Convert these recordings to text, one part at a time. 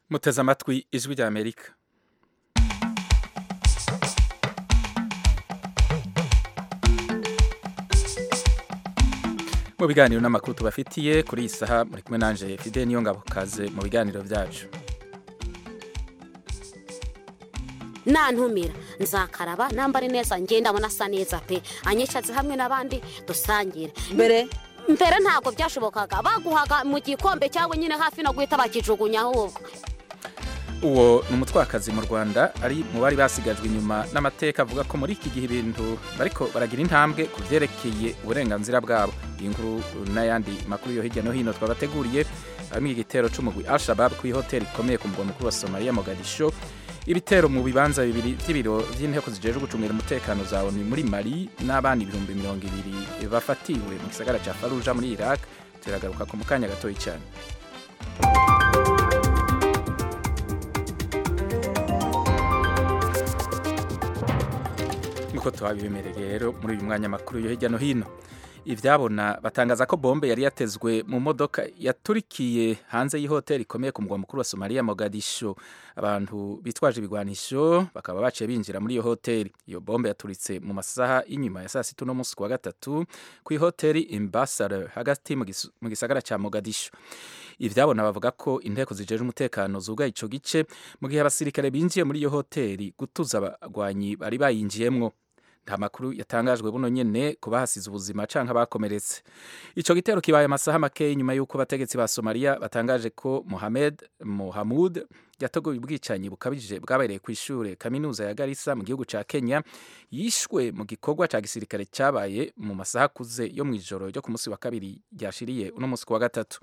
muteze amatwi ijwi rya amerika mu biganiro n'amakuru tubafitiye kuri iyi saha muri kumwe nanje fide niyo ngabo kaze mu biganiro byacu nantumira nzakaraba nambare neza ngenda abona asa neza pe anyicatse hamwe n'abandi dusangire mbere mbere ntabwo byashobokaga baguhaga mu gikombe cyawe nyine hafi no guhita bakijugunya ahubwo uwo ni umutwakazi mu rwanda ari mu bari basigajwe inyuma n'amateka avuga ko muri iki gihe ibintu bariko baragira intambwe ku byerekeye uburenganzira bwabo iyi nkuru n'ayandi makuru yo hirya no hino twabateguriye harimo igitero c'umugwi al-shabab ku ihoteli ikomeye ku mugwa mukuru wa somaliya mogadisho ibitero mu bibanza bibiri by'ibiro by'inteko zijejwe gucungira umutekano za ONU muri Mali n'abandi ibihumbi mirongo ibiri bafatiwe mu gisagara ca Fallujah muri Iraq turagaruka ku mukanya gatoyi cyane nkuko tuhabibemereye rero muri uyu mwanya makuru yo hirya no hino ivyabona batangaza ko bombe yari yatezwe mu modoka yaturikiye hanze y'ihoteli ikomeye ku mugwa mukuru wa Somalia Mogadisho abantu bitwaje ibigwanisho bakaba baciye binjira muri iyo hoteli iyo bombe yaturitse mu masaha y'inyuma ya saa sita no munsi wa gatatu ku ihoteli Ambassador hagati mu gis- mu gisagara ca Mogadisho ivyabona bavuga ko inteko zijeje umutekano zugaye ico gice mu gihe abasirikare binjiye muri iyo hoteli gutuza abagwanyi bari bayinjiyemwo nta makuru yatangajwe buno nyene ku bahasize ubuzima canke abakomeretse ico gitero kibaye amasaha make nyuma y'uko abategetsi ba Somalia batangaje ko Mohamed Mohamud yateguye ubwicanyi bukabije bwabereye ku ishure kaminuza ya Garissa mu gihugu ca Kenya yishwe mu gikorwa ca gisirikare cabaye mu masaha akuze yo mw'ijoro ryo ku munsi wa kabiri ryashiriye uno munsi ku wa gatatu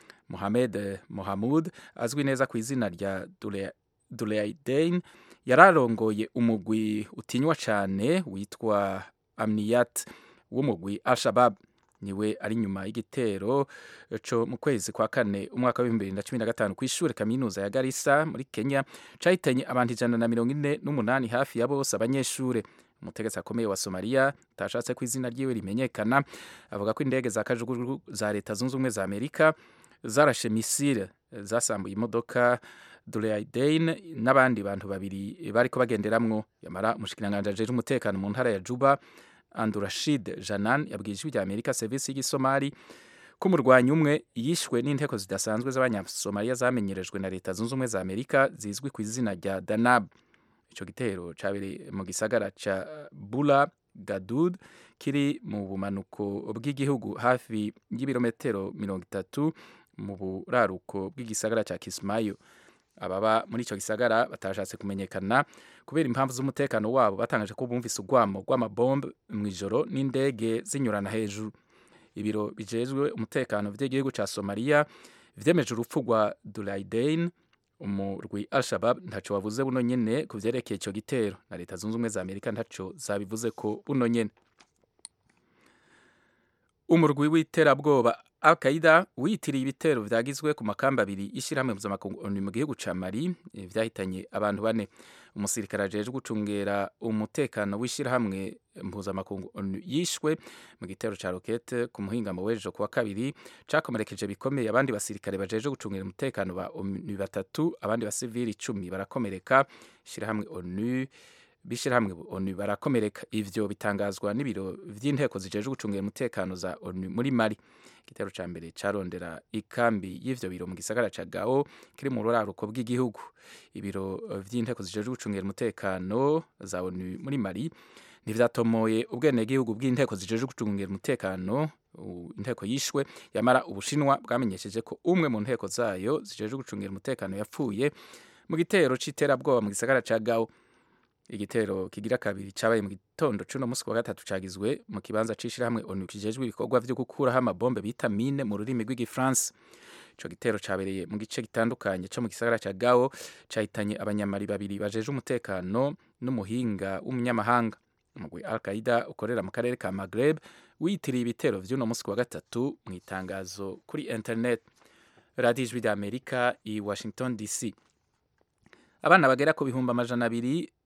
Mohamed Mohamud azwi neza ku izina rya Dule Duleidain yararongoye umugwi utinywa cane witwa Amniyat w'umugwi Al-Shabab niwe ari nyuma y'igitero co mu kwezi kwa kane umwaka w'ibihumbi bibiri na cumi na gatanu kw'ishure kaminuza ya Garissa muri Kenya cahitanye abantu ijana na mirongo ine n'umunani hafi ya bose abanyeshure umutegetsi akomeye wa Somalia utashatse ko izina ryiwe rimenyekana avuga ko indege za kajugujugu za leta zunze ubumwe za Amerika zarashe misile zasambuye imodoka Duleidain n'abandi bantu babiri bariko bagenderamwo yamara umushikiranganje ajeje umutekano mu ntara ya Juba Andurashid Janan yabwiye ijwi rya Amerika service y'igisomali ko umurwanyi umwe yishwe n'inteko zidasanzwe z'abanyasomaliya zamenyerejwe na leta zunze ubumwe za Amerika zizwi ku izina rya Danab ico gitero cabereye mu gisagara ca Bula Gadud kiri mu bumanuko bw'igihugu hafi y'ibirometero mirongo itatu mu buraruko bw'igisagara ca Kismayo ababa muri ico gisagara batashatse kumenyekana kubera impamvu z'umutekano wabo batangaje ko bumvise urwamo rw'amabombe mw'ijoro n'indege zinyurana hejuru ibiro bijejwe umutekano vy'igihugu ca Somalia vyemeje urupfu rwa Duleidain umurwi Al-Shabab ntaco wavuze buno nyene ku vyerekeye ico gitero na leta zunze ubumwe za Amerika ntaco zabivuze ko buno nyene umurwi w'iterabwoba Al-Qaeda witiriye ibitero vyagizwe ku makamba abiri y'ishirahamwe mpuzamakungu ONU mu gihugu ca Mali eh, vyahitanye abantu bane umusirikare ajejwe gucungera umutekano w'ishirahamwe mpuzamakungu ONU yishwe mu gitero ca rokete ku muhingamo w'ejo kuwa kabiri cakomerekeje bikomeye abandi basirikare bajejwe gucungera umutekano ba ONU batatu abandi basivili icumi barakomereka ishirahamwe ONU bishirahamwe ONU barakomereka ivyo bitangazwa n'ibiro vy'inteko zijejwe gucungera umutekano za ONU muri Mali igitero ca mbere carondera ikambi y'ivyo biro mu gisagara ca Gao kiri mu ruraruko bw'igihugu ibiro eh, vy'inteko zijejwe gucungera umutekano za ONU muri Mali ntivyatomoye ubwenegihugu bw'inteko zijejwe gucungera umutekano u- inteko yishwe yamara ubushinwa bwamenyesheje ko umwe mu nteko zayo zijejwe gucungera umutekano yapfuye mu gitero c'iterabwoba mu gisagara ca Gao igitero kigira kabiri cabaye mu gitondo c'uno musi wa gatatu cagizwe mu kibanza c'ishirahamwe ONU kijejwe ibikorwa vyo gukuraho amabombe bita mine mu rurimi rw'igifaransa ico gitero cabereye mu gice gitandukanye co mu gisagara ca Gao cahitanye abanyamari babiri bajeje umutekano n'umuhinga w'umunyamahanga umugwi Al-Qaeda ukorera mu karere ka Maghreb witiriye ibitero vy'uno musi wa gatatu mu itangazo kuri internet radiyo ijwi rya Amerika i Washington DC abana bagera ku bihumbi amajana abiri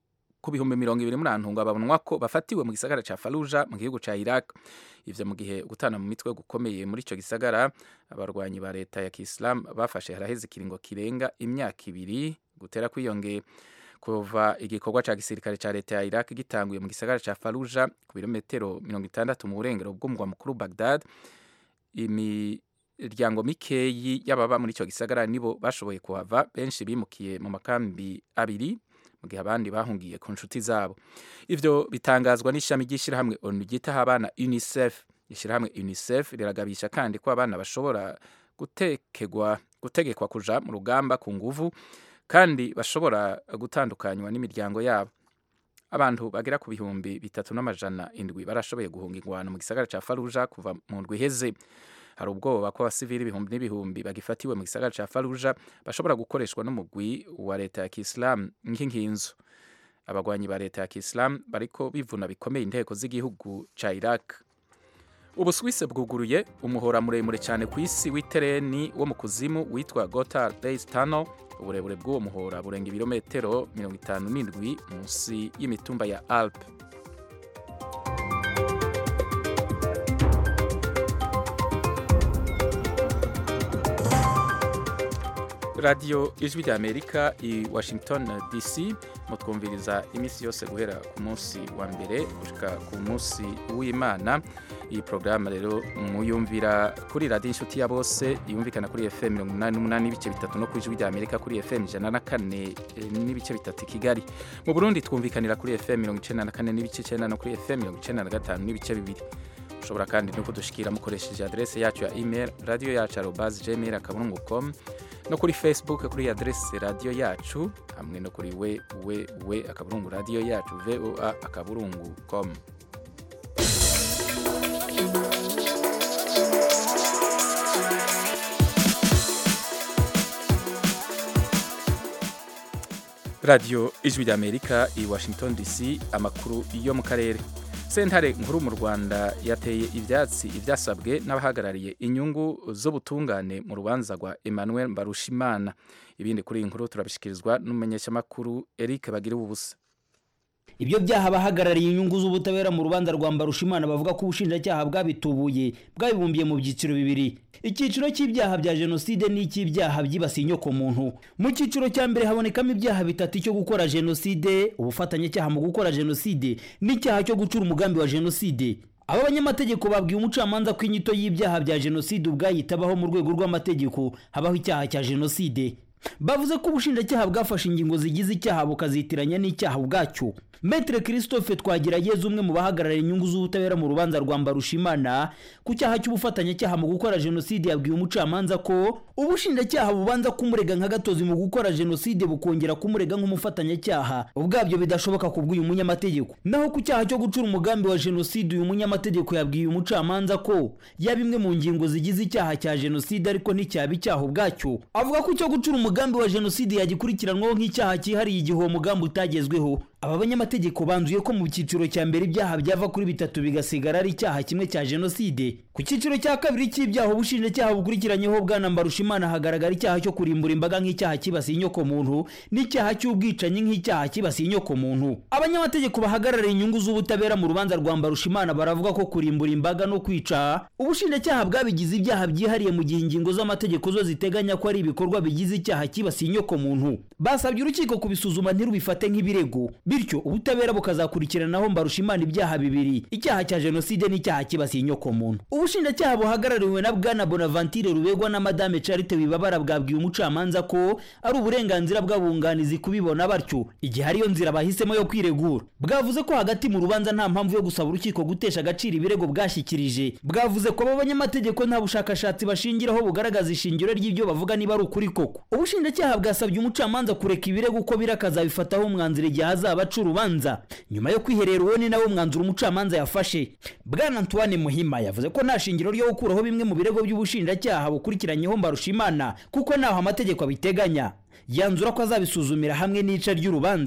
ku bihumbi mirongo ibiri muri antunga babonwa ko bafatiwe mu gisagara ca Fallujah mu gihugu ca Iraq ivyo mu gihe gutana mu mitwe gukomeye muri ico gisagara abarwanyi ba leta ya Kiislam bafashe haraheze ikiringo kirenga imyaka ibiri gutera kwiyongera kuva igikorwa ca gisirikare ca leta ya Iraq gitanguye mu gisagara ca Fallujah ku birometero mirongo itandatu mu burengero bw'umugwa mukuru Baghdad imiryango mikeyi y'ababa muri ico gisagara nibo bashoboye kuhava benshi bimukiye mu makambi abiri mu gihe abandi bahungiye ku nshuti zabo ivyo bitangazwa n'ishami ry'ishirahamwe onu ryitaho abana unicef ishirahamwe unicef riragabisha kandi ko abana bashobora gutekegwa gutegekwa kuja mu rugamba ku nguvu kandi bashobora gutandukanywa n'imiryango yabo abantu bagera ku bihumbi bitatu n'amajana indwi barashoboye guhunga ingwano mu gisagara ca Fallujah kuva mu ndwi iheze hari ubwoba ko abasivili ibihumbi n'ibihumbi bagifatiwe mu gisagara ca Fallujah bashobora gukoreshwa n'umugwi wa leta ya Kiislam nk'inkinzo abagwanyi ba leta ya Kiislam bariko bivuna bikomeye inteko z'igihugu ca Iraq Ubuswise bwuguruye umuhora muremure cyane ku isi w'itereni wo mu kuzimu witwa Gotthard Base Tunnel uburebure bw'uwo muhora burenga ibirometero mirongo itanu n'indwi munsi y'imitumba ya Alpe radiyo ijwi rya amerika i washington dc mutwumviriza iminsi yose guhera ku munsi wa mbere gushika ku munsi w'imana iyi porogaramu rero muyumvira kuri radiyo inshuti ya bose yumvikana kuri fm mirongo inani n'umunani n'ibice bitatu no ku ijwi rya amerika kuri fm ijana na kane n'ibice bitatu i kigali mu burundi twumvikanira kuri fm mirongo icenda na kane n'ibice icenda no kuri fm mirongo icenda na gatanu n'ibice bibiri ushobora kandi no kudushikira mukoresheje adrese yacu ya email radiyo yacu arobazi gmail akaburungu com no kuri facebook kuri adrese radiyo yacu hamwe no kuri we we we akaburungu radiyo yacu voa akaburungu com radiyo ijwi rya amerika i washington dc amakuru yo mu karere sentare nkuru mu rwanda yateye ibyatsi ibyasabwe n'abahagarariye inyungu z'ubutungane mu rubanza rwa emmanuel mbarushimana ibindi kuri iyi nkuru turabishyikirizwa n'umumenyeshamakuru eric bagira ubusa ibyo byaha abahagarariye inyungu z'ubutabera mu rubanza rwa mbarushimana bavuga ko ubushinjacyaha bwabitubuye bwabibumbiye mu byiciro bibiri icyiciro cy'ibyaha bya jenoside n'icy'ibyaha byibasiye inyokomuntu mu cyiciro cya mbere habonekamo ibyaha bitatu cyo gukora jenoside ubufatanyacyaha mu gukora jenoside n'icyaha cyo gucura umugambi wa jenoside aba banyamategeko babwiye umucamanza ko inyito y'ibyaha bya jenoside ubwayitabaho mu rwego rw'amategeko habaho icyaha cya jenoside bavuze ko ubushinjacyaha bwafashe ingingo zigize icyaha bukazitiranya n'icyaha ubwacyo Maitre Christophe Twagirageza umwe mu bahagarariye inyungu z'ubutabera mu rubanza rwa Mbarushimana ku cyaha cy'ubufatanyacyaha mu gukora jenoside yabwiye umucamanza ko ubushinjacyaha bubanza kumurega nka gatozi mu gukora jenoside bukongera kumurega nk'umufatanyacyaha ubwabyo bidashoboka ku bw'uyu munyamategeko naho ku cyaha cyo gucura umugambi wa jenoside uyu munyamategeko yabwiye umucamanza ko yaba imwe mu ngingo zigize icyaha cya jenoside ariko nticyaba icyaha ubwacyo avuga ko icyo gucura umugambi wa jenoside yagikurikiranwaho nk'icyaha cyihariye igihe uwo mugambi utagezweho aba banyamategeko banzuye ko mu cyiciro cya mbere ibyaha byava kuri bitatu bigasigara ari icyaha kimwe cya jenoside ku cyiciro cya kabiri cy'ibyaha ubushinjacyaha bukurikiranyeho bwana mbarushimana hagaragara icyaha cyo kurimbura imbaga nk'icyaha kibasiye inyokomuntu n'icyaha cy'ubwicanyi nk'icyaha kibasiye inyokomuntu abanyamategeko bahagarariye inyungu z'ubutabera mu rubanza rwa mbarushimana baravuga ko kurimbura imbaga no kwica ubushinjacyaha bwabigize ibyaha byihariye mu gihe ingingo z'amategeko zo ziteganya ko ari ibikorwa bigize icyaha kibasiye inyokomuntu basabye urukiko kubisuzuma ntirubifate nk'ibirego bityo ubutabera bukazakurikiranaho mbarushimana ibyaha bibiri icyaha cya jenoside n'icyaha kibasiye inyokomuntu ubushinjacyaha buhagarariwe na bwana bonaventure rubegwa na madame charite wibabara bwabwiye umucamanza ko ari uburenganzira bw'abunganizi kubibona batyo igihe ariyo nzira bahisemo yo kwiregura bwavuze ko hagati mu rubanza nta mpamvu yo gusaba urukiko gutesha agaciro ibirego bwashyikirije bwavuze ko aba banyamategeko nta bushakashatsi bashingiraho bugaragaza ishingiro ry'ibyo bavuga niba ari ukuri koko ubushinjacyaha bwasabye umucamanza kureka ibirego uko biri akazabifataho umwanzuro igihe hazaba aca urubanza nyuma yo kwiherera uwo ni nawo mwanzuro umucamanza yafashe bwana antoine muhima yavuze ko nta shingiro ryo gukuraho bimwe mu birego by'ubushinjacyaha bukurikiranyeho mbarushimana kuko ntaho amategeko abiteganya yanzura ko azabisuzumira hamwe n'ica ry'urubanza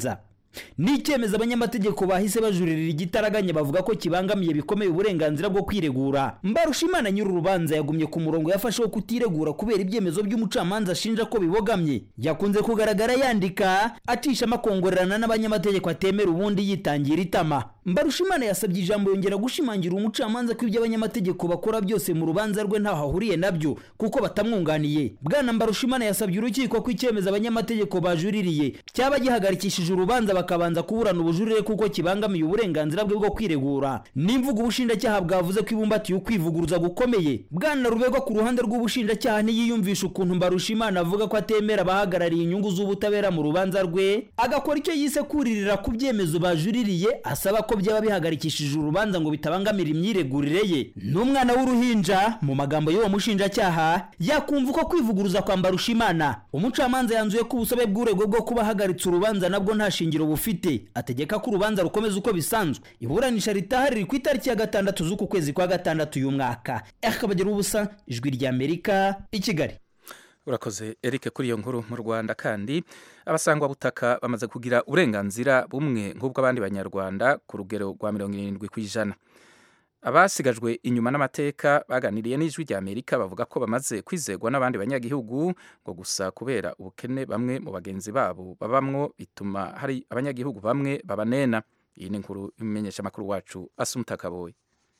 ni icyemezo abanyamategeko bahise bajuririra igitaraganya bavuga ko kibangamiye bikomeye uburenganzira bwo kwiregura mbarushimana nyiri urubanza yagumye ku murongo yafashe wo kutiregura kubera ibyemezo by'umucamanza ashinja ko bibogamye yakunze kugaragara yandika acishamo akongorerana n'abanyamategeko atemera ubundi yitangira itama mbarushimana yasabye ijambo yongera gushimangira umucamanza ko ibyo abanyamategeko bakora byose mu rubanza rwe ntaho ahuriye nabyo kuko batamwunganiye bwana mbarushimana yasabye urukiko ko icyemezo abanyamategeko bajuririye cyaba gihagarikishije urubanza bakabanza kuburana ubujurire kuko kibangamiye uburenganzira bwe bwo kwiregura n'imvugo ubushinjacyaha bwavuze ko ibumbatiye ukwivuguruza gukomeye bwana rubegwa ku ruhande rw'ubushinjacyaha ntiyiyumvisha ukuntu mbarushimana avuga ko atemera abahagarariye inyungu z'ubutabera mu rubanza rwe agakora icyo yise kuririra ku byemezo bajuririye asaba ko byaba bihagarikishije urubanza ngo bitabangamira imyiregurire ye n'umwana w'uruhinja mu magambo y'uwo mushinjacyaha yakumva uko kwivuguruza kwa mbarushimana umucamanza yanzuye ko ubusabe bw'urego bwo kuba ahagaritse urubanza nabwo nta shingiro bufite ategeka ko urubanza rukomeza uko bisanzwe iburanisha ritaha riri ku itariki ya gatandatu z'uku kwezi kwa gatandatu uyu mwaka akabagira ubusa ijwi ry'amerika i kigali urakoze Eric kuri iyo nkuru mu Rwanda kandi abasangwabutaka bamaze kugira uburenganzira bumwe nk'ubw'abandi banyarwanda ku rugero rwa mirongo irindwi ku ijana abasigajwe inyuma n'amateka baganiriye n'ijwi rya Amerika bavuga ko bamaze kwizegwa n'abandi banyagihugu ngo gusa kubera ubukene bamwe mu bagenzi babo babamwo bituma hari abanyagihugu bamwe babanena iyi ni inkuru imenyesha amakuru wacu Asumta Kaboyi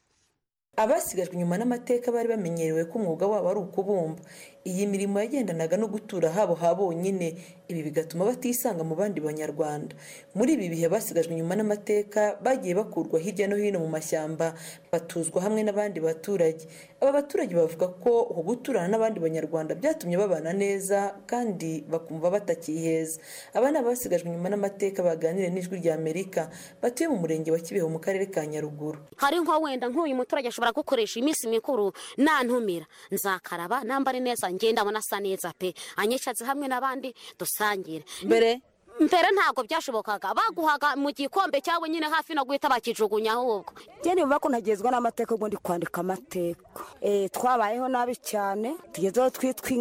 abasigajwe inyuma n'amateka bari bamenyerewe ko umwuga wabo ari ukubumba iyi mirimo yagendanaga no gutura habo ha bonyine ibi bigatuma batisanga mu bandi banyarwanda muri ibi bihe basigajwe inyuma n'amateka bagiye bakurwa hirya no hino mu mashyamba batuzwa hamwe n'abandi baturage aba baturage bavuga ko uku guturana n'abandi banyarwanda byatumye babana neza kandi bakumva batakiheza aba ni abasigajwe inyuma n'amateka baganiriye n'ijwi rya amerika batuye mu murenge wa kibeho mu karere ka nyaruguru hari nko wenda nk'uyu muturage ashobora gukoresha iminsi mikuru nantumira nzakaraba nambare neza ngenda abona asa neza pe anyicaze hamwe n'abandi dusangire mbere mbere ntabwo byashobokaga baguhaga mu gikombe cyawe nyine hafi no guhita bakijugunya ahubwo njye niba ko ntagezwa n'amateka ubundi kwandika amateka twabayeho nabi cyane tugezeho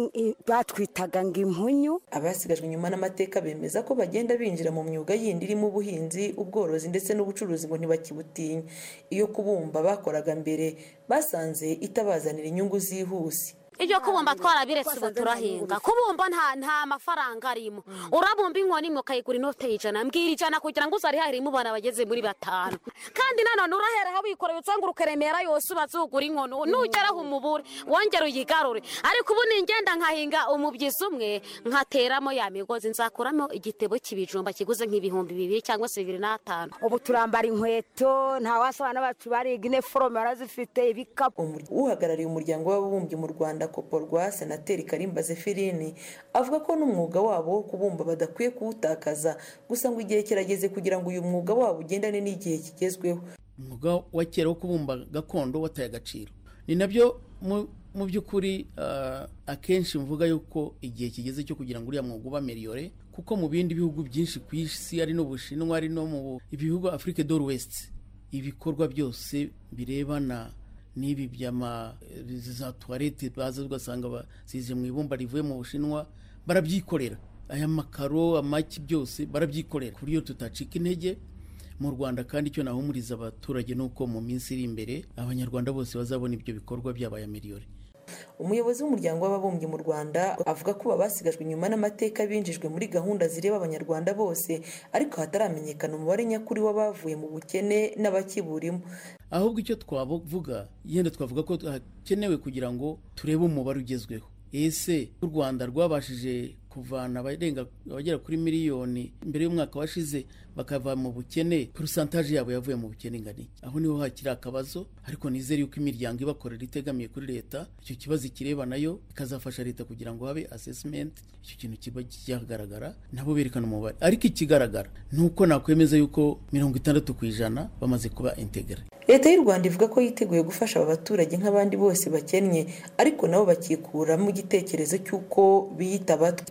batwitaga ngo impunyu abasigajwe inyuma n'amateka bemeza ko bagenda binjira mu myuga yindi irimo ubuhinzi ubworozi ndetse n'ubucuruzi ngo ntibakibutinya iyo kubumba bakoraga mbere basanze itabazanira inyungu zihuse ibyo kubumba twarabiretse ubu turahinga kubumba nta nta mafaranga arimo urabumba inkono imwe ukayigura inote y'ijana mbwira ijana kugira ngo uzarihahire umubana bageze muri batanu kandi nanone urahera wikoreye usanga urukeremera yose ubazugura inkono nugeraho umubure wongere uyigarure ariko ubu ningenda nkahinga umubyizi umwe nkateramo ya migozi nzakuramo igitebo cy'ibijumba kiguze nk'ibihumbi bibiri cyangwa se bibiri n'atanu ubu turambara inkweto nta wasabana bacu bariga iniforume barazifite ibikapu uhagarariye umuryango w'ababumbyi mu rwanda koporwa senateri karimba zefirini avuga ko n'umwuga wabo wo kubumba badakwiye kuwutakaza gusa ngo igihe kirageze kugira ngo uyu mwuga wabo ugendane n'igihe kigezweho umwuga wa kera wo kubumba gakondo wataye agaciro ni nabyo mu by'ukuri akenshi mvuga yuko igihe kigeze cyo kugira ngo uriya mwuga uba miliyore kuko mu bindi bihugu byinshi ku isi ari no bushinwa ari no mu bihugu afurike do wesiti ibikorwa byose birebana n'ibi byama za tuwarete baza ugasanga basize mu ibumba rivuye mu bushinwa barabyikorera aya makaro amaki byose barabyikorera ku buryo tutacika intege mu rwanda kandi icyo nahumuriza abaturage ni uko mu minsi iri imbere abanyarwanda bose bazabona ibyo bikorwa byabaye miliyoni umuyobozi w'umuryango w'ababumbyi mu rwanda avuga ko basigajwe inyuma n'amateka binjijwe muri gahunda zireba abanyarwanda bose ariko hataramenyekana umubare nyakuri w'abavuye mu bukene n'abakiburimo ahubwo icyo twavuga yenda twavuga ko hakenewe kugira ngo turebe umubare ugezweho ese u rwanda rwabashije kuvana abarenga abagera kuri miliyoni mbere y'umwaka washize bakava mu bukene porosantaje yabo yavuye mu bukene ingana iki aho niho hakiri akabazo ariko nizere yuko imiryango ibakorera itegamiye kuri leta icyo kibazo ikireba nayo ikazafasha leta kugira ngo habe asesimenti icyo kintu kiba cyagaragara nabo berekana umubare ariko ikigaragara ni uko nakwemeza yuko mirongo itandatu ku ijana bamaze kuba integare leta y'u rwanda ivuga ko yiteguye gufasha aba baturage nk'abandi bose bakennye ariko nabo bakikuramo igitekerezo cy'uko biyita abatwa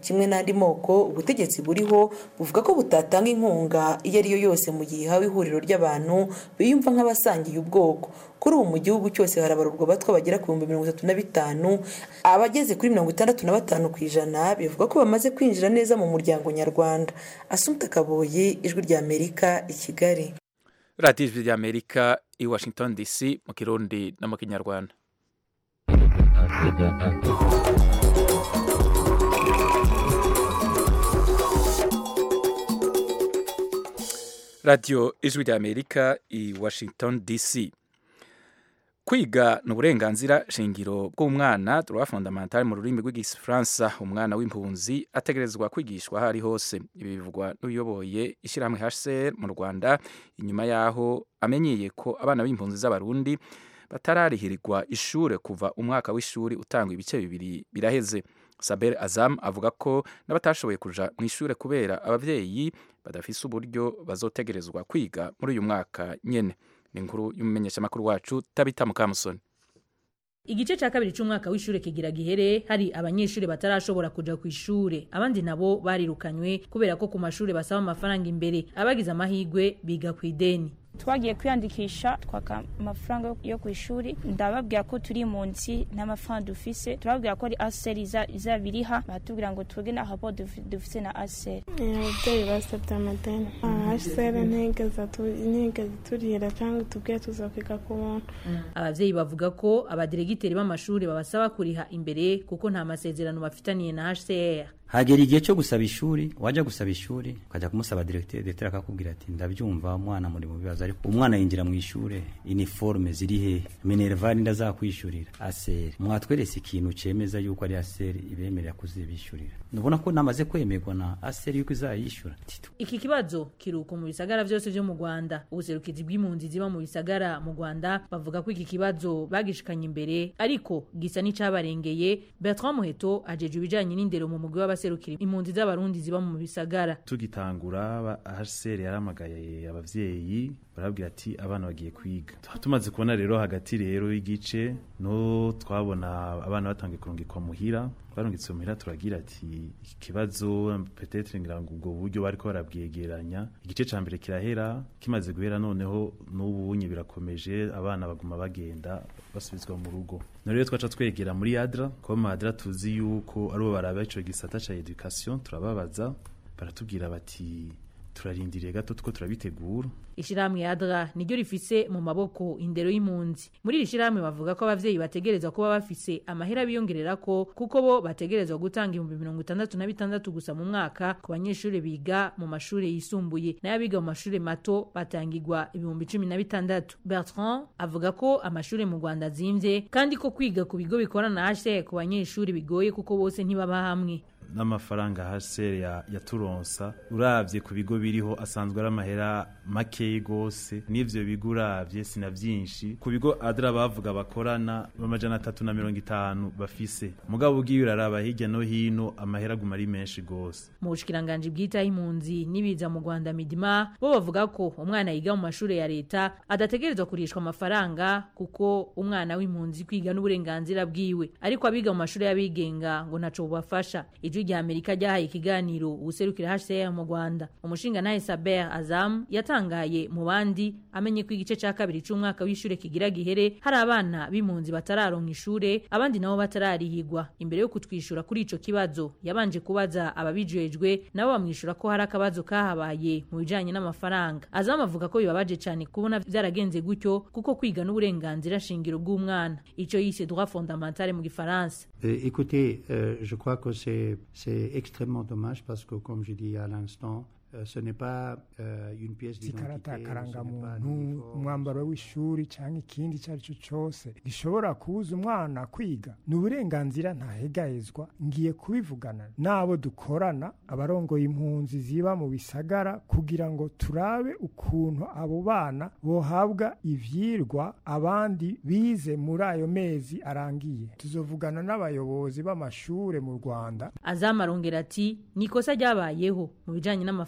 kimwe n'andi moko ubutegetsi buriho buvuga ko butatanga inkunga iyo ari yo yose mu gihe ihawe ihuriro ry'abantu biyumva nk'abasangiye ubwoko kuri ubu mu gihugu cyose harabarurwa abatwa bagera ku bihumbi mirongo itatu na bitanu abageze kuri mirongo itandatu na batanu ku ijana bivuga ko bamaze kwinjira neza mu muryango nyarwanda asumta kaboye ijwi ry'amerika i kigali radiyo ijwi ry'amerika i washington dc mu kirundi no mu kinyarwanda radiyo ijwi ry'amerika i washington dc kwiga ni uburenganzira shingiro bw'umwana droit fondamental mu rurimi rw'igifaransa umwana w'impunzi ategerezwa kwigishwa aho ari hose ibi bivugwa n'uyoboye ishyirahamwe hcr mu rwanda inyuma y'aho amenyeye ko abana b'impunzi z'abarundi batararihirirwa ishure kuva umwaka w'ishuri utangwa ibice bibiri biraheze saber azam avuga ko n'abatashoboye kuja mu ishure kubera abavyeyi badafise uburyo bazotegerezwa kwiga muri uyu mwaka nyene ni inkuru y'umumenyeshamakuru wacu tabita mukamusoni igice cya kabiri cy'umwaka w'ishure kigira gihere hari abanyeshuri batarashobora kuja ku ishure abandi nabo barirukanywe kubera ko ku mashuri basaba amafaranga imbere abagize amahigwe biga ku ideni twagiye kwiyandikisha twaka amafaranga yo ku ishuri ndababwira ko turi munsi nta mafaranga dufise turababwira ko ari aseri izabiriha baratubwira ngo twege na habo dufise na aseri ababyeyi basabye amadeni aseri ntigeze turihira cyangwa tubwire tuzakwiga ku buntu abavyeyi bavuga ko abadiregiteri b'amashuri babasaba kuriha imbere kuko nta masezerano bafitaniye na hcr hagera igihe cyo gusaba ishuri wajya gusaba ishuri ukajya kumusaba directeur directeur akakubwira ati ndabyumva umwana muri mu bibazo ariko umwana yinjira mu ishure uniforme ziri he minerval ndazakwishurira aser mwatwerese ikintu cemeza yuko ari aser ibemerera kuzibishurira nubona ko namaze kwemerwa na aser yuko izayishura iki kibazo kiruko mu bisagara byose byo mu Rwanda ubuserukizi bw'impunzi ziba mu bisagara mu Rwanda bavuga ko iki kibazo bagishikanye imbere ariko gisa n'icabarengeye Bertrand Muheto ajeje ibijanye n'indero mu mugwi w'abaserukira impunzi z'abarundi ziba mu bisagara tugitangura HCR yaramagaye abavyeyi barabwira ati abana bagiye kwiga tumaze kubona rero hagati rero y'igice no twabona abana batangiye kurungikwa muhira twarungitse muhira turagira ati iki kibazo petetre ngira ngo ubwo buryo bariko barabwegeranya igice ca mbere kirahera kimaze guhera noneho n'ubunye birakomeje abana baguma bagenda basubizwa mu rugo no rero twaca twegera muri adra ko mu adra tuzi yuko aribo baraba ico gisata ca education turababaza baratubwira bati turarindiriye gato tuko turabitegura ishirahamwe adra niryo rifise mu maboko indero y'impunzi muri iri shirahamwe bavuga ko abavyeyi bategerezwa kuba bafise amahera biyongererako kuko bo bategerezwa gutanga ibihumbi mirongo itandatu na bitandatu gusa mu mwaka ku banyeshuri biga mu mashuri yisumbuye nayo abiga mu mashuri mato batangirwa ibihumbi cumi na bitandatu bertrand avuga ko amashuri mu rwanda azimvye kandi ko kwiga ku bigo bikorana na hcr ku banyeshuri bigoye kuko bose ntibaba hamwe n'amafaranga HCR yaturonsa uravye ku bigo biriho asanzwe ari amahera makeyi gose n'ivyo bigo uravye sina vyinshi ku bigo adra bavuga bakorana amajana atatu na mirongo itanu bafise mugabo ugiye uraraba hirya no hino amahera aguma ari menshi gose mu bushikiranganji bwitaho impunzi n'ibiza mu rwanda midima bo bavuga ko umwana yiga mu mashuri ya leta adategerezwa kurishwa amafaranga kuko umwana w'impunzi kwiga n'uburenganzira bwiwe ariko abiga mu mashuri y'abigenga ngo ntaco bubafasha ijwi rya amerika ryahaye ikiganiro uwuserukira hcr mu rwanda umushinga nawe saber azam yatangaye mu bandi amenye ko igice cya kabiri cy'umwaka w'ishure kigira gihere hari abana b'impunzi batararonka ishure abandi nabo batararihigwa imbere yo kutwishyura kuri ico kibazo yabanje kubaza ababijejwe nabo bamwishyura ko hari akabazo kahabaye mu bijanye n'amafaranga azam avuga ko bibabaje cyane kubona byaragenze gutyo kuko kwiga n'uburenganzira shingiro bw'umwana ico yise droit fondamental mu gifaransa Euh, écoutez, euh, je crois que c'est extrêmement dommage parce que, comme je dis à l'instant, euh, ce n'est pas une pièce d'identité karangamuntu umwambaro w'ishuri cyangwa ikindi icyo ari cyo cyose gishobora kubuza umwana kwiga ni uburenganzira ntahegahezwa ngiye kubivugana n'abo dukorana abarongoye impunzi ziba mu bisagara kugira ngo turabe ukuntu abo bana bohabwa ivyirwa abandi bize muri ayo mezi arangiye tuzovugana n'abayobozi b'amashure mu rwanda azama arongera ati ni ikosa ryabayeho mu bijanye n'amafaranga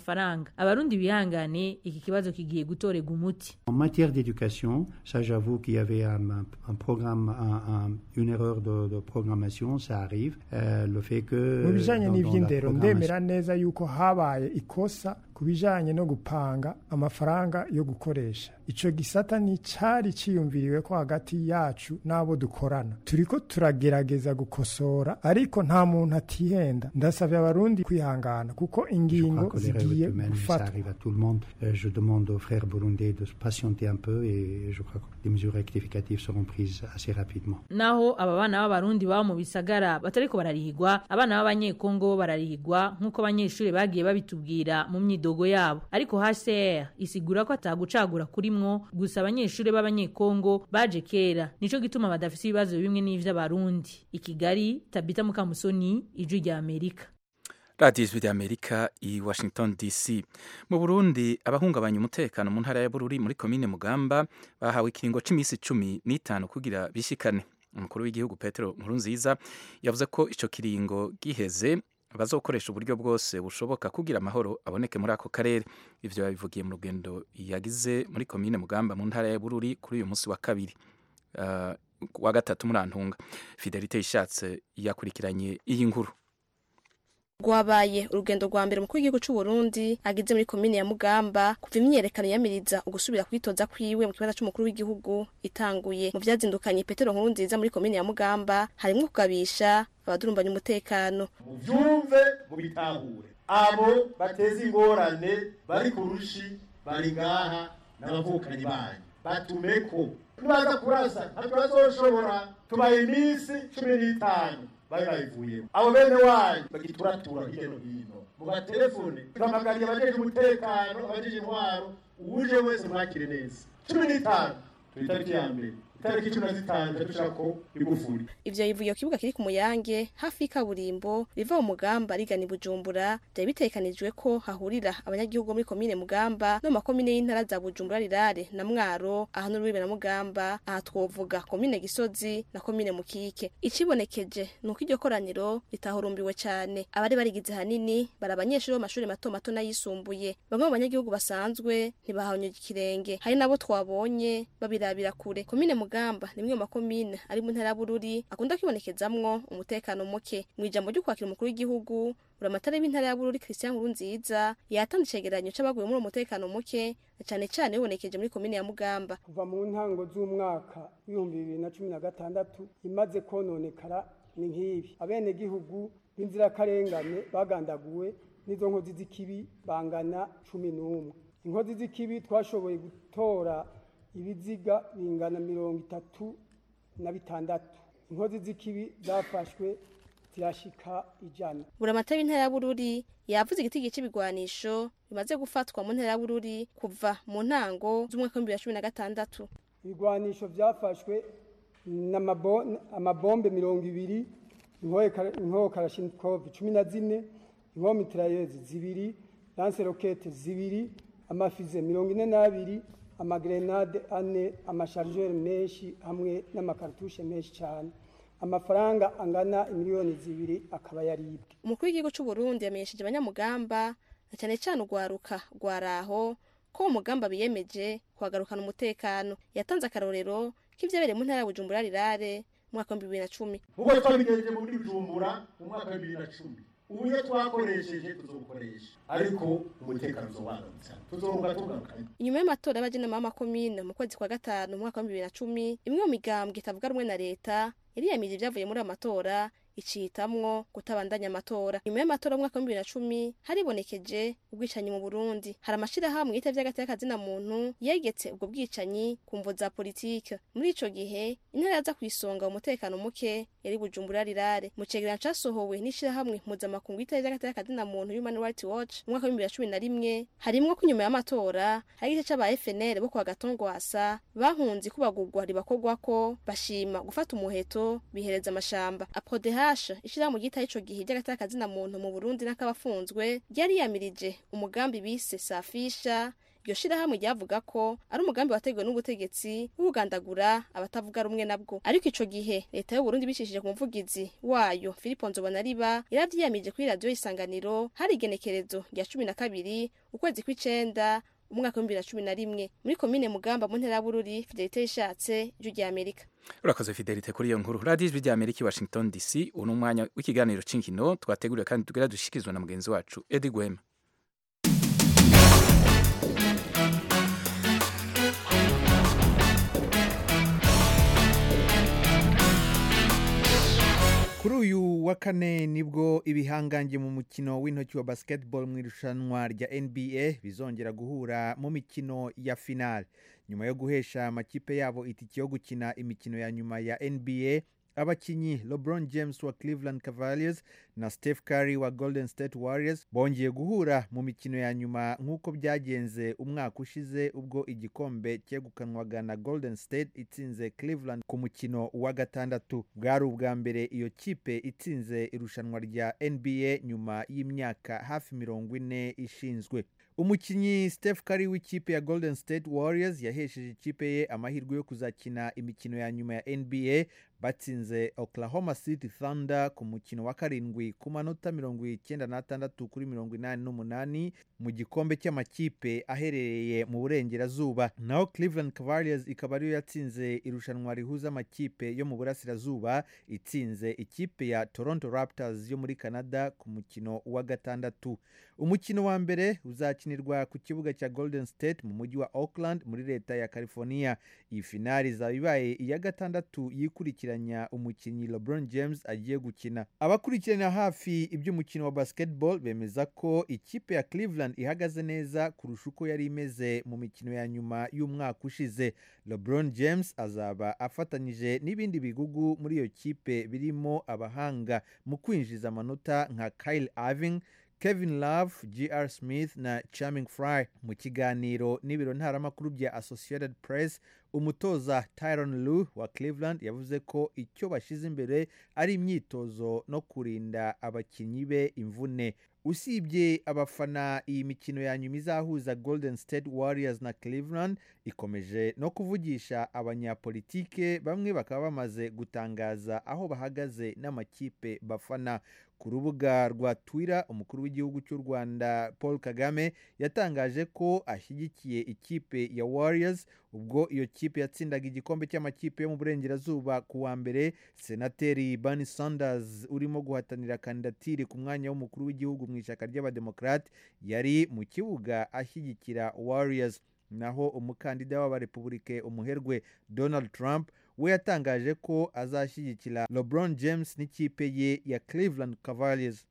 amafaranga abarundi bihangane iki kibazo kigiye gutorega umuti En matière d'éducation, ça j'avoue qu'il y avait un, un- un programme, un- un- une erreur de, de programmation, ça arrive. Euh, le fait que... mu bijanye dans- dans la n'ivy'indero programmation- ndemera neza yuko habaye ikosa ku bijanye no gupanga amafaranga yo gukoresha ico gisata ni cari ciyumviriwe ko hagati yacu n'abo dukorana turiko turagerageza gukosora ariko nta muntu atihenda ndasavye abarundi kwihangana kuko Je ingingo crois que l'erreur zigiye est humaine, ça gufatwa arrive à tout le monde. Euh, je demande aux frères burundais de se patienter un peu et je crois que des mesures rectificatives seront prises assez rapidement. naho aba bana b'abarundi baba mu bisagara batariko bararihigwa abana b'abanyekongo bo bararihigwa nk'uko abanyeshuri bagiye babitubwira mu myidogo yabo ariko hcr isigura ko atagucagura kurimwo gusa abanyeshuri b'abanyekongo baje kera nico gituma badafise ibibazo bimwe n'ivy'abarundi i kigali tabita mukamusoni ijwi rya amerika radiyo ijwi ry'amerika i washington dc mu burundi abahungabanya umutekano mu ntara ya bururi muri komine mugamba bahawe ikiringo cy'iminsi cumi n'itanu kugira bishikane umukuru w'igihugu petero nkurunziza yavuze ko icyo kiringo giheze bazokoresha uburyo bwose bushoboka kugira amahoro aboneke muri ako karere ivyo yabivugiye mu rugendo yagize muri komine mugamba mu ntara ya bururi kuri uyu munsi wa kabiri uh, wa gatatu murantunga fidelite ishatse yakurikiranye iyi nkuru rwabaye urugendo rwa mbere umukuru w'igihugu cy'u Burundi agize muri komine ya Mugamba kuva imyiyerekano yamiriza ugusubira kwitoza kwiwe mu kibanza cy'umukuru w'igihugu itanguye mu byazindukanye Petero Nkurunziza muri komine ya Mugamba harimo kugabisha abadurumbanya umutekano muvyumve mubitahure abo bateza ingorane bari ku rushi bari ngaha n'abavukanyi banyu batumeko nibaza kurasa ntabwo bazoshobora tubaye iminsi cumi n'itanu bari bayivuyemo abo bene wanyu bagituratura hirya no hino mu matelefone tuhamagariye abajeje umutekano abajeje intwaro uwuje wese mwakire neza cumi n'itanu turi itariki ya mbere itariki cumi na zitanu dushako igufuri ivyo bivuye ku kibuga kiri ku muyange hafi y'ikaburimbo riva mu mugamba rigana i bujumbura byari bitekanijwe ko hahurira abanyagihugu muri komine mugamba no mu makomine y'intara za bujumbura rirare na mwaro aha n'urubibe na mugamba aha twovuga komine gisozi na komine mukike ikibonekeje ni uko iryo koraniro ritahurumbiwe cyane abari barigize hanini bari abanyeshuri bo mu mashuri mato mato n'ayisumbuye bamwe mu banyagihugu basanzwe ntibahanyuye ikirenge hari nabo twabonye babirabira kure komine mugamba ni imwe mu makomine ari mu ntara ya bururi akunda kwibonekezamwo umutekano muke mu ijambo ryo kwakira umukuru w'igihugu buramatari w'intara ya bururi christian nkurunziza yatanze icegeranyo c'abaguye muri uwo mutekano muke na cane cane bibonekeje muri komine ya mugamba kuva mu ntango z'umwaka w'ibihumbi bibiri na cumi na gatandatu imaze kononekara ni nk'ibi abenegihugu b'inzirakarengane bagandaguwe n'izo nkozi z'ikibi bangana cumi n'umwe inkozi z'ikibi twashoboye gutora ibiziga bingana mirongo itatu na bitandatu inkozi z'ikibi zafashwe zirashika ijana buramatari w'intara ya bururi yavuze igiti c'ibigwanisho bimaze gufatwa mu ntara ya bururi kuva mu ntango z'umwaka w'ibihumbi bibiri na cumi na gatandatu ibigwanisho byafashwe n'amabombe mirongo ibiri inkoho karashinikov cumi na zine inkoho mitirayezi zibiri lanse rokete zibiri amafize mirongo ine n'abiri amagrenade ane amasharijeri menshi hamwe n'amakartushe menshi cyane amafaranga angana miliyoni zibiri akaba yaribwe umukuru w'igihugu cy'u Burundi yamenyesheje abanyamugamba na cyane cyane urwaruka rwaraho ko umugamba biyemeje kuhagarukana umutekano yatanze akarorero k'ibyabereye mu ntara ya Bujumbura rirare mu mwaka w'ibihumbi bibiri na cumi nk'uko twabigenje muri Bujumbura mu mwaka wa bibiri na cumi uburyo twakoresheje tuzobukoresha ariko umutekano uzobanutse tuzorunga tugarukanye inyuma y'amatora y'abajenama b'amakomine mu kwezi kwa gatanu mu mwaka wa bibiri na cumi imwe mu migambwe itavuga rumwe na leta yariyamirije ibyavuye muri ayo matora icitamwo kutabandanya amatora nyuma y'amatora y'umwaka wa bibiri na cumi haribonekeje ubwicanyi mu burundi hari amashirahamwe yitavye hagati y'akazina muntu yegetse ubwo bwicanyi ku mvo za politike muri ico gihe intara yaza kwisonga umutekano muke yari bujumbura rirare mu cegeranyo casohowe n'ishirahamwe mpuzamakungu yitavye hagati y'akazina muntu human rights watch mu mwaka wa bibiri na cumi na rimwe harimwo ko inyuma y'amatora hari igice c'aba fnl bo kwa gatongwasa bahunze ikubagurwa ribakorwako bashima gufata umuheto bihereza amashamba aprodeha Hasha ishirahamwe ryitaye ico gihe ry'agatakazina muntu mu Burundi n'akabafunzwe ryari yamirije umugambi bise Safisha iryo shirahamwe ryavuga ko ari umugambi wateguwe n'ubutegetsi wo kugandagura abatavuga rumwe nabwo ariko ico gihe leta y'u Burundi bicishije ku muvugizi wayo Philippe Nzobonariba yaravyiyamirije kuri radio isanganiro hari igenekerezo rya cumi na kabiri ukwezi kw'icenda umwaka w'ibihumbi bibiri na cumi na rimwe muri komine mugamba mu ntera ya bururi fidelite yishatse ijwi rya amerika urakoze fidelite kuri iyo nkuru radiyo ijwi rya amerika i washington dc ubu ni umwanya w'ikiganiro c'inkino twateguriwe kandi tugera dushikirizwa na mugenzi wacu edi gwema kuri uyu wa kane nibwo ibihangange mu mukino w'intoki wa basketball mu irushanwa rya nba bizongera guhura mu mikino ya final nyuma yo guhesha amakipe yabo itike yo gukina imikino ya nyuma ya nba abakinnyi lebron james wa cleveland cavaliers na steph curry wa golden state warriors bongeye guhura mu mikino ya nyuma nk'uko byagenze umwaka ushize ubwo igikombe cyegukanwaga na golden state itsinze cleveland ku mukino wa gatandatu bwari ubwa mbere iyo kipe itsinze irushanwa rya nba nyuma y'imyaka hafi mirongo ine ishinzwe umukinnyi steph curry w'ikipe ya golden state warriors yahesheje ikipe ye amahirwe yo kuzakina imikino ya nyuma ya nba batsinze oklahoma city thunder ku mukino wa karindwi ku manota mirongo icyenda n'atandatu kuri mirongo inani n'umunani mu gikombe cy'amakipe aherereye mu burengerazuba naho cleveland cavaliers ikaba ariyo yatsinze irushanwa rihuza amakipe yo mu burasirazuba itsinze ikipe ya toronto raptors yo muri canada ku mukino wa gatandatu umukino wa mbere uzakinirwa ku kibuga cya golden state mu mujyi wa auckland muri leta ya california iyi finari izaba ibaye iya gatandatu yikurikiranya umukinnyi lebron james agiye gukina abakurikirana hafi iby'umukino wa basketball bemeza ko ikipe ya cleveland ihagaze neza kurusha uko yari imeze mu mikino ya nyuma y'umwaka ushize lebron james azaba afatanyije n'ibindi bigugu muri iyo kipe birimo abahanga mu kwinjiza amanota nka kyle irving kevin love gr smith na charming fry mu kiganiro n'ibiro ntaramakuru bya associated press umutoza tyron lu wa cleveland yavuze ko icyo bashyize imbere ari imyitozo no kurinda abakinnyi be imvune usibye abafana iyi mikino ya nyuma izahuza golden state warriors na cleveland ikomeje no kuvugisha abanyapolitike bamwe bakaba bamaze gutangaza aho bahagaze n'amakipe bafana ku rubuga rwa twitter umukuru w'igihugu cy'u rwanda paul kagame yatangaje ko ashyigikiye ikipe ya warriors ubwo iyo kipe yatsindaga igikombe cy'amakipe yo mu burengerazuba ku wa mbere senateri bernie sanders urimo guhatanira kandidatire ku mwanya w'umukuru w'igihugu mu ishyaka ry'abademokarate yari mu kibuga ashyigikira warriors naho umukandida w'abarepubulike umuherwe donald trump we yatangaje ko azashyigikira lebron james n'ikipe ye ya cleveland cavaliers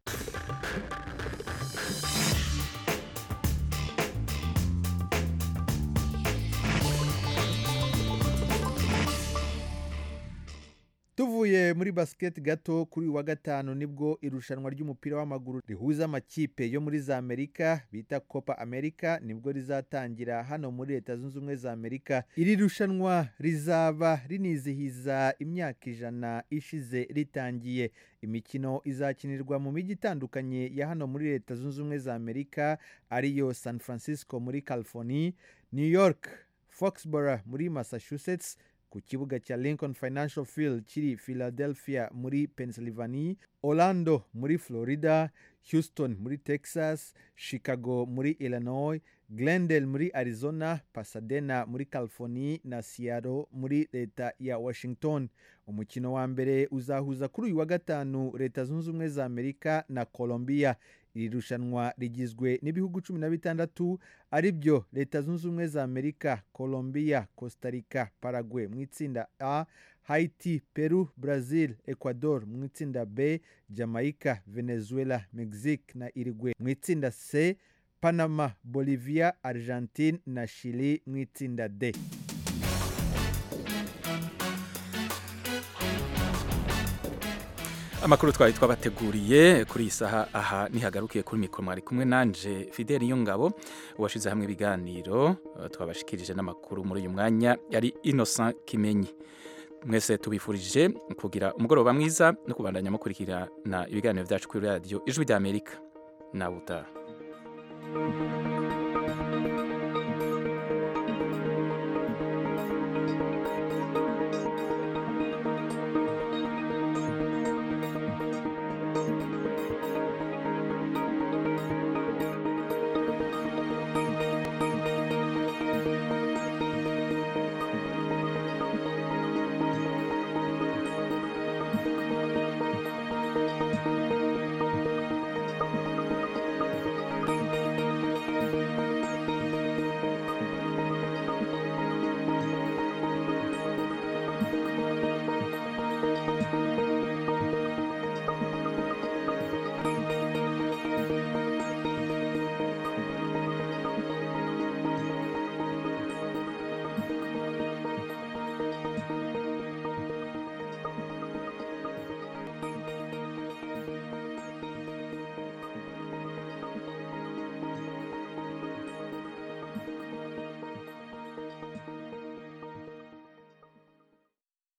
tuvuye muri basket gato kuri uyu wa gatanu nibwo irushanwa ry'umupira w'amaguru rihuza amakipe yo muri za amerika bita copa america nibwo rizatangira hano muri leta zunze ubumwe za amerika iri rushanwa rizaba rinizihiza imyaka ijana ishize ritangiye imikino izakinirwa mu mijyi itandukanye ya hano muri leta zunze ubumwe za amerika ariyo san francisco muri california new york foxborough muri massachusetts ku kibuga cya lincoln financial field kiri philadelphia muri pennsylvania orlando muri florida houston muri texas chicago muri illinois glendale muri arizona pasadena muri california na seattle muri leta ya washington umukino wa mbere uzahuza kuri uyu wa gatanu leta zunze ubumwe za amerika na colombia iri rushanwa rigizwe n'ibihugu cumi na bitandatu ari byo leta zunze ubumwe za amerika colombia costa rica paraguay mu itsinda a haiti peru brazil ecuador mu itsinda b jamaica venezuela mexique na irigwe mu itsinda c panama bolivia argentine na chili mu itsinda d amakuru twari twabateguriye kuri iyi saha aha nihagarukiye kuri mikoro mwari kumwe nanje fideli ngabo uwashyize hamwe ibiganiro twabashikirije n'amakuru muri uyu mwanya yari innocent kimenyi mwese tubifurije kugira umugoroba mwiza no kubandanya mukurikirana ibiganiro byacu kuri radiyo ijwi ry'amerika nawe utaha